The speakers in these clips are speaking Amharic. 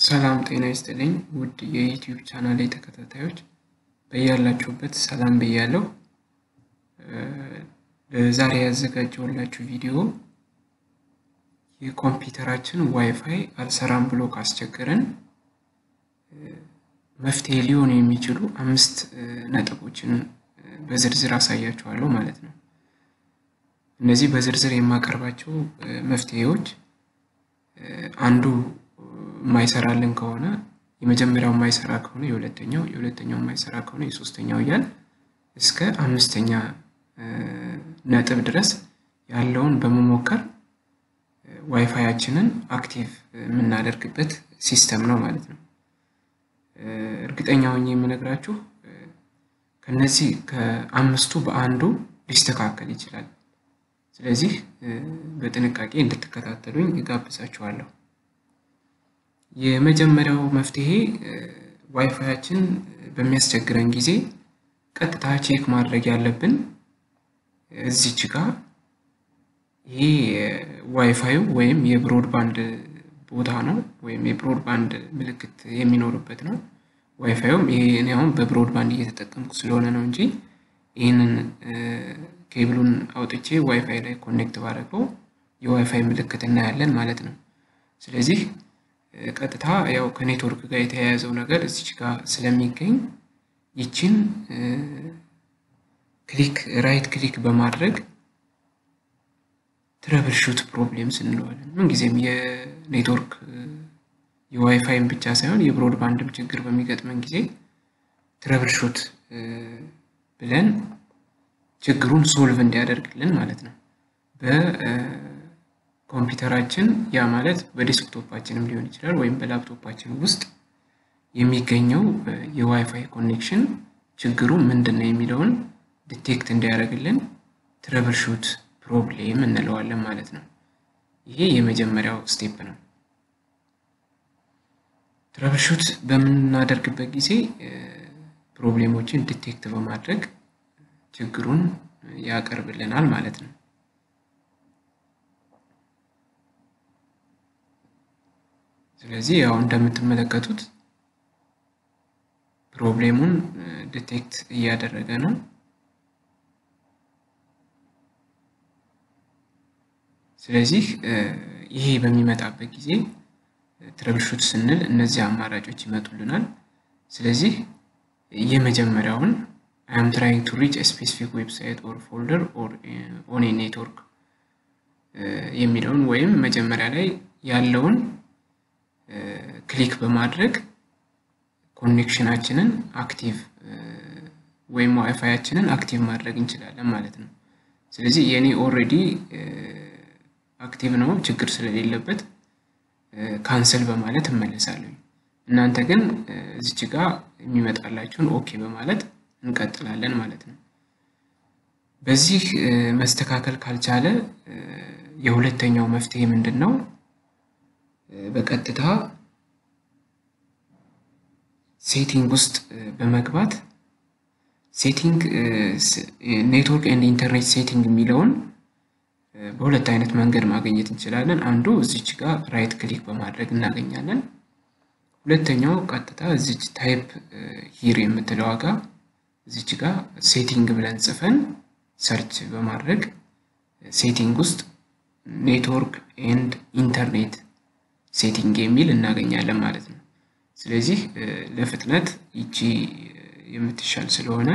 ሰላም ጤና ይስጥልኝ ውድ የዩቲዩብ ቻናሌ ተከታታዮች በያላችሁበት ሰላም ብያለሁ። ለዛሬ ያዘጋጀሁላችሁ ቪዲዮ የኮምፒውተራችን ዋይፋይ አልሰራም ብሎ ካስቸገረን መፍትሄ ሊሆኑ የሚችሉ አምስት ነጥቦችን በዝርዝር አሳያችኋለሁ ማለት ነው። እነዚህ በዝርዝር የማቀርባቸው መፍትሄዎች አንዱ የማይሰራልን ከሆነ የመጀመሪያው የማይሰራ ከሆነ የሁለተኛው የሁለተኛው የማይሰራ ከሆነ የሶስተኛው እያል እስከ አምስተኛ ነጥብ ድረስ ያለውን በመሞከር ዋይፋያችንን አክቲቭ የምናደርግበት ሲስተም ነው ማለት ነው። እርግጠኛ ሆኜ የምነግራችሁ ከነዚህ ከአምስቱ በአንዱ ሊስተካከል ይችላል። ስለዚህ በጥንቃቄ እንድትከታተሉኝ እጋብዛችኋለሁ። የመጀመሪያው መፍትሄ ዋይፋያችን በሚያስቸግረን ጊዜ ቀጥታ ቼክ ማድረግ ያለብን እዚች ጋር ይሄ ዋይፋዩ ወይም የብሮድባንድ ቦታ ነው ወይም የብሮድባንድ ምልክት የሚኖርበት ነው። ዋይፋዩም ይሄ እኔ አሁን በብሮድባንድ እየተጠቀምኩ ስለሆነ ነው እንጂ ይህንን ኬብሉን አውጥቼ ዋይፋይ ላይ ኮኔክት ባደረገው የዋይፋይ ምልክት እናያለን ማለት ነው። ስለዚህ ቀጥታ ያው ከኔትወርክ ጋር የተያያዘው ነገር እዚች ጋር ስለሚገኝ ይችን ክሊክ ራይት ክሊክ በማድረግ ትረብል ሹት ፕሮብሌምስ እንለዋለን። ምንጊዜም የኔትወርክ የዋይፋይም ብቻ ሳይሆን የብሮድባንድም ችግር በሚገጥመን ጊዜ ትረብል ሹት ብለን ችግሩን ሶልቭ እንዲያደርግልን ማለት ነው። በኮምፒውተራችን ያ ማለት በዴስክቶፓችንም ሊሆን ይችላል ወይም በላፕቶፓችን ውስጥ የሚገኘው የዋይፋይ ኮኔክሽን ችግሩ ምንድን ነው የሚለውን ዲቴክት እንዲያደርግልን ትረብል ሹት ፕሮብሌም እንለዋለን ማለት ነው። ይሄ የመጀመሪያው ስቴፕ ነው። ትረብል ሹት በምናደርግበት ጊዜ ፕሮብሌሞችን ዲቴክት በማድረግ ችግሩን ያቀርብልናል ማለት ነው። ስለዚህ ያው እንደምትመለከቱት ፕሮብሌሙን ዲቴክት እያደረገ ነው። ስለዚህ ይሄ በሚመጣበት ጊዜ ትረብሹት ስንል እነዚህ አማራጮች ይመጡልናል። ስለዚህ የመጀመሪያውን አይ አም ትራይንግ ቱ ሪች ስፔሲፊክ ዌብሳይት ኦር ፎልደር ኦር ኦን ኔትወርክ የሚለውን ወይም መጀመሪያ ላይ ያለውን ክሊክ በማድረግ ኮኔክሽናችንን አክቲቭ ወይም ዋይፋያችንን አክቲቭ ማድረግ እንችላለን ማለት ነው። ስለዚህ የኔ ኦልሬዲ አክቲቭ ነው ችግር ስለሌለበት ካንሰል በማለት እመለሳለሁ። እናንተ ግን እዚች ጋር የሚመጣላችሁን ኦኬ በማለት እንቀጥላለን ማለት ነው። በዚህ መስተካከል ካልቻለ የሁለተኛው መፍትሄ ምንድን ነው? በቀጥታ ሴቲንግ ውስጥ በመግባት ሴቲንግ ኔትወርክ ኤንድ ኢንተርኔት ሴቲንግ የሚለውን በሁለት አይነት መንገድ ማግኘት እንችላለን። አንዱ እዚች ጋር ራይት ክሊክ በማድረግ እናገኛለን። ሁለተኛው ቀጥታ እዚች ታይፕ ሂር የምትለው ዋጋ እዚች ጋር ሴቲንግ ብለን ጽፈን ሰርች በማድረግ ሴቲንግ ውስጥ ኔትወርክ ኤንድ ኢንተርኔት ሴቲንግ የሚል እናገኛለን ማለት ነው። ስለዚህ ለፍጥነት ይቺ የምትሻል ስለሆነ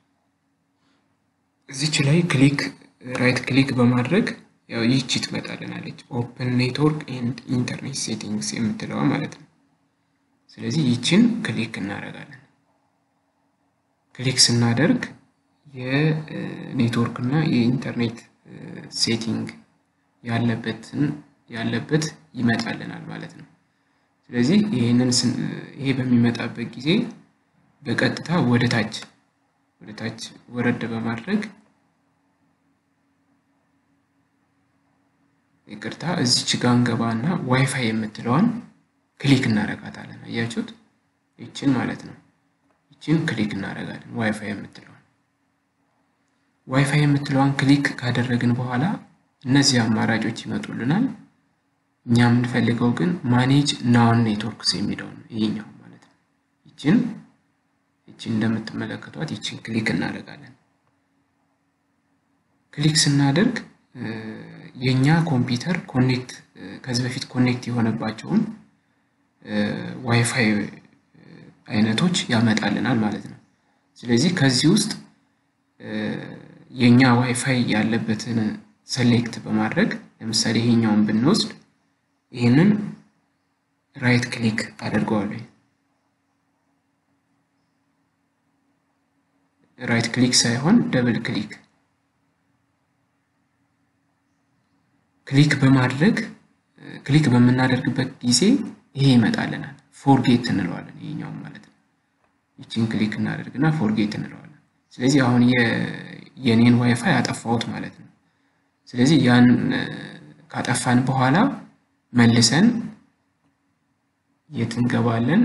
እዚች ላይ ክሊክ ራይት ክሊክ በማድረግ ያው ይቺ ትመጣልናለች ኦፕን ኔትወርክ ኤንድ ኢንተርኔት ሴቲንግስ የምትለዋ ማለት ነው። ስለዚህ ይችን ክሊክ እናደርጋለን። ክሊክ ስናደርግ የኔትወርክ እና የኢንተርኔት ሴቲንግ ያለበትን ያለበት ይመጣልናል ማለት ነው። ስለዚህ ይህንን ይሄ በሚመጣበት ጊዜ በቀጥታ ወደ ታች ወደ ታች ወረድ በማድረግ ይቅርታ እዚች ጋ እንገባና ዋይፋይ የምትለዋን ክሊክ እናደርጋታለን። አያችሁት? ይችን ማለት ነው። ይችን ክሊክ እናደርጋለን ዋይፋይ የምትለዋን ዋይፋይ የምትለዋን ክሊክ ካደረግን በኋላ እነዚህ አማራጮች ይመጡልናል። እኛ የምንፈልገው ግን ማኔጅ ናውን ኔትወርክስ የሚለው ነው ይሄኛው ማለት ነው። ይችን ይችን እንደምትመለከቷት ይችን ክሊክ እናደርጋለን። ክሊክ ስናደርግ የእኛ ኮምፒውተር ኮኔክት ከዚህ በፊት ኮኔክት የሆነባቸውን ዋይፋይ አይነቶች ያመጣልናል ማለት ነው። ስለዚህ ከዚህ ውስጥ የእኛ ዋይፋይ ያለበትን ሰሌክት በማድረግ ለምሳሌ ይሄኛውን ብንወስድ ይህንን ራይት ክሊክ አደርገዋለሁ። ራይት ክሊክ ሳይሆን ደብል ክሊክ ክሊክ በማድረግ ክሊክ በምናደርግበት ጊዜ ይሄ ይመጣልናል። ፎርጌት እንለዋለን። ይሄኛውን ማለት ነው። ይችን ክሊክ እናደርግና ፎርጌት እንለዋለን። ስለዚህ አሁን የኔን ዋይፋይ አጠፋሁት ማለት ነው። ስለዚህ ያን ካጠፋን በኋላ መልሰን የት እንገባለን?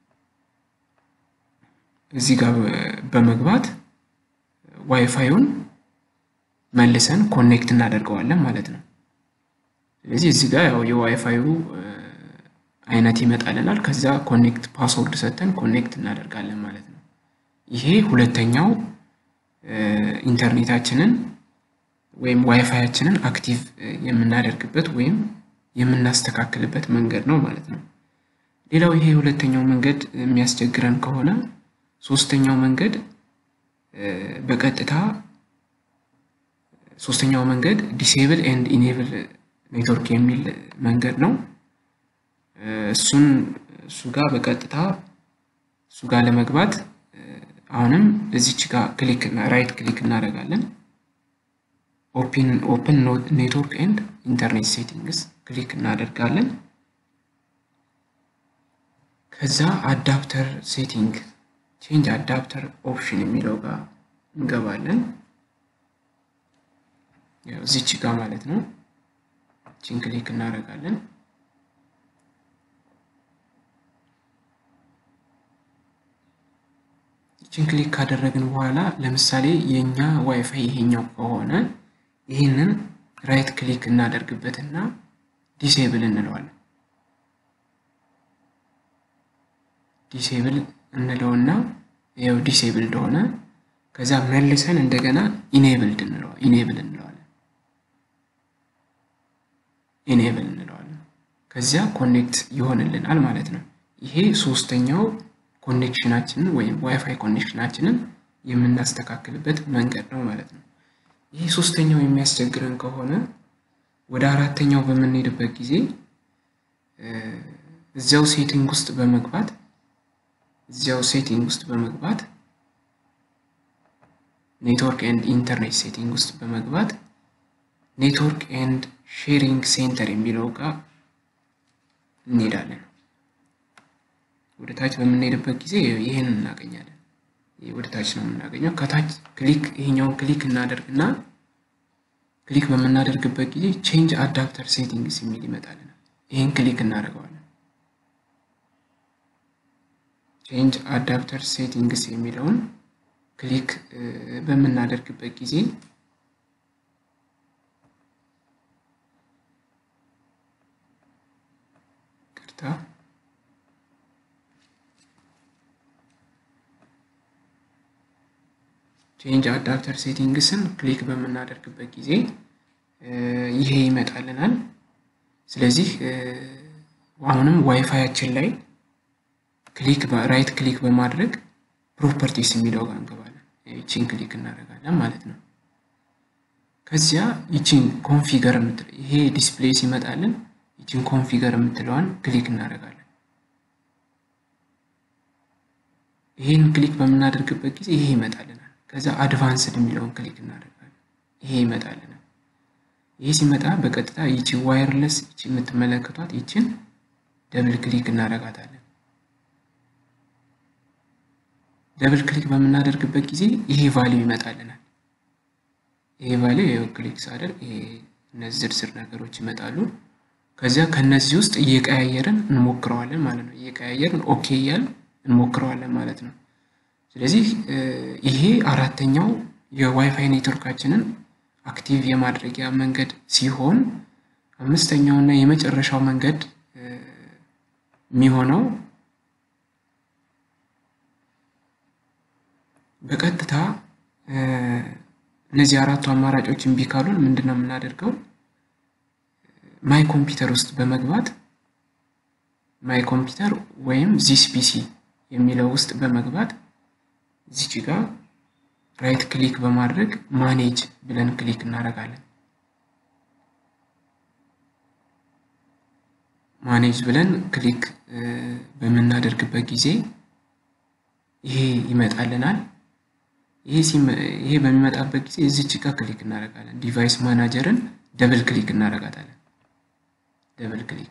እዚህ ጋር በመግባት ዋይፋዩን መልሰን ኮኔክት እናደርገዋለን ማለት ነው። ስለዚህ እዚህ ጋር ያው የዋይፋዩ አይነት ይመጣልናል። ከዛ ኮኔክት ፓስወርድ ሰጥተን ኮኔክት እናደርጋለን ማለት ነው። ይሄ ሁለተኛው ኢንተርኔታችንን ወይም ዋይፋያችንን አክቲቭ የምናደርግበት ወይም የምናስተካክልበት መንገድ ነው ማለት ነው። ሌላው ይሄ ሁለተኛው መንገድ የሚያስቸግረን ከሆነ ሶስተኛው መንገድ በቀጥታ ሶስተኛው መንገድ ዲሴብል ኤንድ ኢኔብል ኔትወርክ የሚል መንገድ ነው። እሱን እሱ ጋር በቀጥታ እሱ ጋር ለመግባት አሁንም እዚች ጋር ክሊክ ራይት ክሊክ እናደርጋለን። ኦፕን ኦፕን ኔትወርክ ኤንድ ኢንተርኔት ሴቲንግስ ክሊክ እናደርጋለን። ከዛ አዳፕተር ሴቲንግ ቼንጅ አዳፕተር ኦፕሽን የሚለው ጋር እንገባለን። ያው እዚች ጋር ማለት ነው። ቺን ክሊክ እናደርጋለን። ቺን ክሊክ ካደረግን በኋላ ለምሳሌ የኛ ዋይፋይ ይሄኛው ከሆነ ይህንን ራይት ክሊክ እናደርግበትና ዲሴብል እንለዋለን። ዲሴብል እንለውና ያው ዲሴብል እንደሆነ ከዛ መልሰን እንደገና ኢኔብልድ እንለዋለን ኢኔብል እንለዋለን ኢኔብል እንለዋለን። ከዚያ ኮኔክት ይሆንልናል ማለት ነው። ይሄ ሶስተኛው ኮኔክሽናችንን ወይም ዋይፋይ ኮኔክሽናችንን የምናስተካክልበት መንገድ ነው ማለት ነው። ይህ ሶስተኛው የሚያስቸግረን ከሆነ ወደ አራተኛው በምንሄድበት ጊዜ እዚያው ሴቲንግ ውስጥ በመግባት እዚያው ሴቲንግ ውስጥ በመግባት ኔትወርክ ኤንድ ኢንተርኔት ሴቲንግ ውስጥ በመግባት ኔትወርክ ኤንድ ሼሪንግ ሴንተር የሚለው ጋር እንሄዳለን። ወደ ታች በምንሄድበት ጊዜ ይህን እናገኛለን። ወደ ታች ነው የምናገኘው። ከታች ክሊክ ይሄኛውን ክሊክ እናደርግና ክሊክ በምናደርግበት ጊዜ ቼንጅ አዳፕተር ሴቲንግስ የሚል ይመጣልናል። ይህን ክሊክ እናደርገዋለን። ቼንጅ አዳፕተር ሴቲንግስ የሚለውን ክሊክ በምናደርግበት ጊዜ ቅርታ ቼንጅ አዳፕተር ሴቲንግስን ክሊክ በምናደርግበት ጊዜ ይሄ ይመጣልናል። ስለዚህ አሁንም ዋይፋያችን ላይ ክሊክ ራይት ክሊክ በማድረግ ፕሮፐርቲስ የሚለው ጋር እንገባለን። ይቺን ክሊክ እናደርጋለን ማለት ነው። ከዚያ ይቺን ኮንፊገር የምትለው ይሄ ዲስፕሌይ ሲመጣልን ይቺን ኮንፊገር የምትለዋን ክሊክ እናደርጋለን። ይሄን ክሊክ በምናደርግበት ጊዜ ይሄ ይመጣልናል። ከዛ አድቫንስድ የሚለውን ክሊክ እናደርጋለን። ይሄ ይመጣልናል። ይሄ ሲመጣ በቀጥታ ይቺ ዋይርለስ ይቺ የምትመለከቷት ይችን ደብል ክሊክ እናደርጋታለን። ደብል ክሊክ በምናደርግበት ጊዜ ይሄ ቫሊዩ ይመጣልናል። ይሄ ቫሊዩ ይኸው ክሊክ ሳደርግ ይሄ እነዚህ ዝርዝር ነገሮች ይመጣሉ። ከዚያ ከነዚህ ውስጥ እየቀያየርን እንሞክረዋለን ማለት ነው። እየቀያየርን ኦኬ እያልን እንሞክረዋለን ማለት ነው። ስለዚህ ይሄ አራተኛው የዋይፋይ ኔትወርካችንን አክቲቭ የማድረጊያ መንገድ ሲሆን አምስተኛው እና የመጨረሻው መንገድ የሚሆነው በቀጥታ እነዚህ አራቱ አማራጮች እምቢ ካሉን ምንድን ነው የምናደርገው? ማይ ኮምፒውተር ውስጥ በመግባት ማይ ኮምፒውተር ወይም ዚስ ፒሲ የሚለው ውስጥ በመግባት እዚች ጋር ራይት ክሊክ በማድረግ ማኔጅ ብለን ክሊክ እናደርጋለን። ማኔጅ ብለን ክሊክ በምናደርግበት ጊዜ ይሄ ይመጣልናል። ይሄ በሚመጣበት ጊዜ እዚች ጋር ክሊክ እናደርጋለን። ዲቫይስ ማናጀርን ደብል ክሊክ እናደርጋታለን። ደብል ክሊክ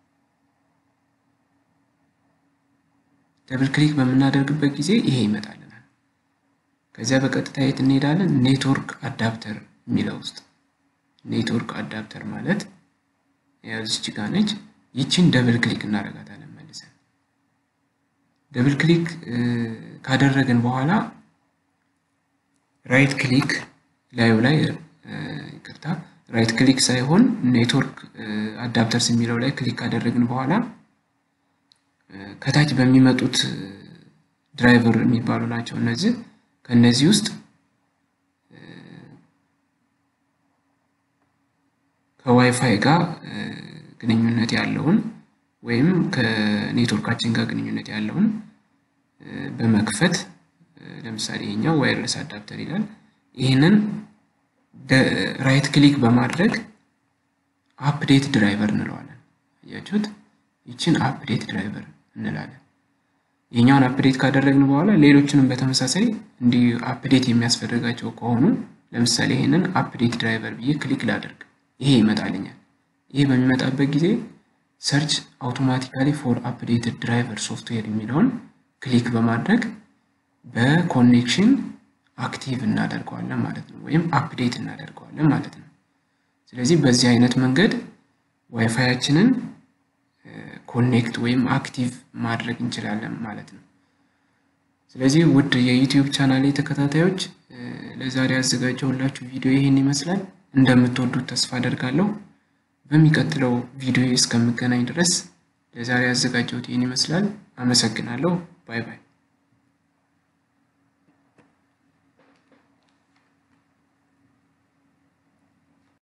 ደብል ክሊክ በምናደርግበት ጊዜ ይሄ ይመጣልናል። ከዚያ በቀጥታ የት እንሄዳለን? ኔትወርክ አዳፕተር የሚለው ውስጥ ኔትወርክ አዳፕተር ማለት ያው እዚች ጋር ነች። ይችን ደብል ክሊክ እናደርጋታለን መልሰን። ደብል ክሊክ ካደረግን በኋላ ራይት ክሊክ ላዩ ላይ ይቅርታ፣ ራይት ክሊክ ሳይሆን ኔትወርክ አዳፕተርስ የሚለው ላይ ክሊክ ካደረግን በኋላ ከታች በሚመጡት ድራይቨር የሚባሉ ናቸው እነዚህ። ከእነዚህ ውስጥ ከዋይፋይ ጋር ግንኙነት ያለውን ወይም ከኔትወርካችን ጋር ግንኙነት ያለውን በመክፈት ለምሳሌ ይሄኛው ዋይርለስ አዳፕተር ይላል። ይህንን ራይት ክሊክ በማድረግ አፕዴት ድራይቨር እንለዋለን። አያችሁት? ይችን አፕዴት ድራይቨር እንላለን። ይህኛውን አፕዴት ካደረግን በኋላ ሌሎችንም በተመሳሳይ እንዲህ አፕዴት የሚያስፈልጋቸው ከሆኑ ለምሳሌ ይህንን አፕዴት ድራይቨር ብዬ ክሊክ ላደርግ፣ ይሄ ይመጣልኛል። ይሄ በሚመጣበት ጊዜ ሰርች አውቶማቲካሊ ፎር አፕዴትድ ድራይቨር ሶፍትዌር የሚለውን ክሊክ በማድረግ በኮኔክሽን አክቲቭ እናደርገዋለን ማለት ነው፣ ወይም አፕዴት እናደርገዋለን ማለት ነው። ስለዚህ በዚህ አይነት መንገድ ዋይፋያችንን ኮኔክት ወይም አክቲቭ ማድረግ እንችላለን ማለት ነው። ስለዚህ ውድ የዩቲዩብ ቻናሌ ተከታታዮች ለዛሬ ያዘጋጀሁላችሁ ቪዲዮ ይህን ይመስላል። እንደምትወዱት ተስፋ አደርጋለሁ። በሚቀጥለው ቪዲዮ እስከምገናኝ ድረስ ለዛሬ ያዘጋጀሁት ይህን ይመስላል። አመሰግናለሁ። ባይ ባይ።